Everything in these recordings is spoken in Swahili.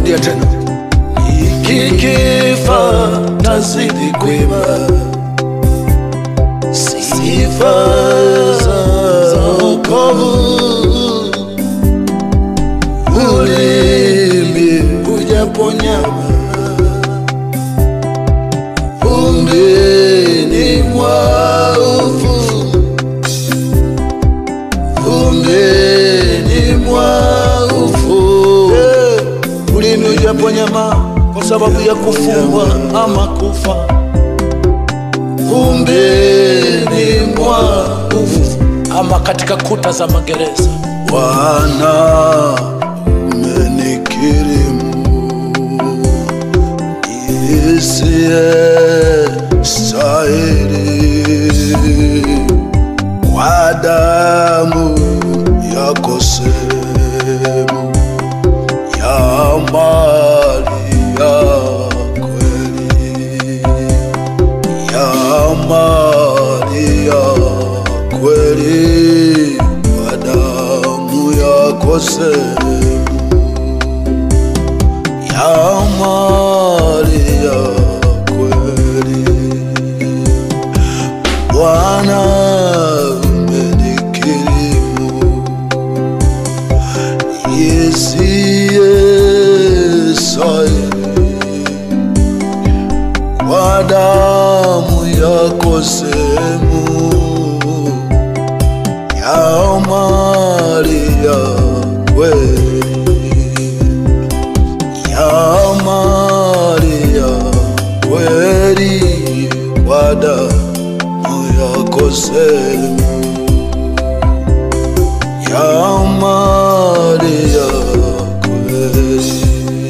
rudia tena Nikifa nazidi kuimba sifa za wokovu. Ulimi hujaponyama umbeni mwa ufu, umbeni mwa ufu. ulimi ujaponyama kwa sababu ya kufungwa ama kufa Umbeni mwa ufu. ama katika kuta za magereza Bwana umenikirimu isiye stahili kwa damu yako sehemu ya mali ya kweli ya mali ya kweli kwa damu yako sehemu ya mali ya kweli Bwana umenikirimu yesiye sahihi kwa damu yako sehemu ya mali ya kweli ya mali ya kweli kwa damu yako sehemu ya mali ya kweli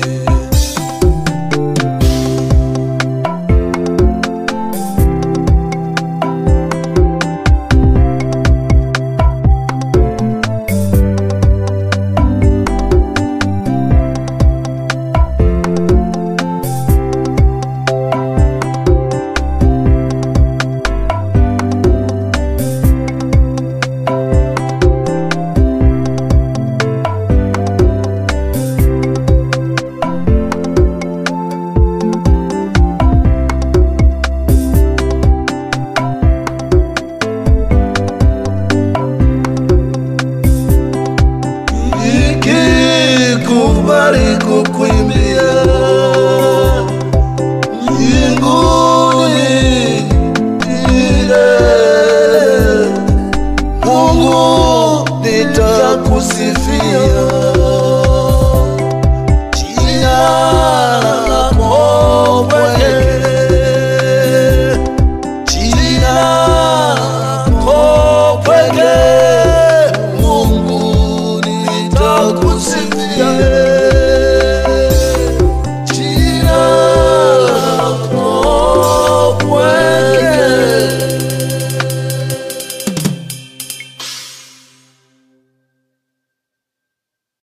ikikubali kukuimbia mbinguni ile Mungu nitakusifia jina lako pekee jina lako pekee Mungu nitakusifia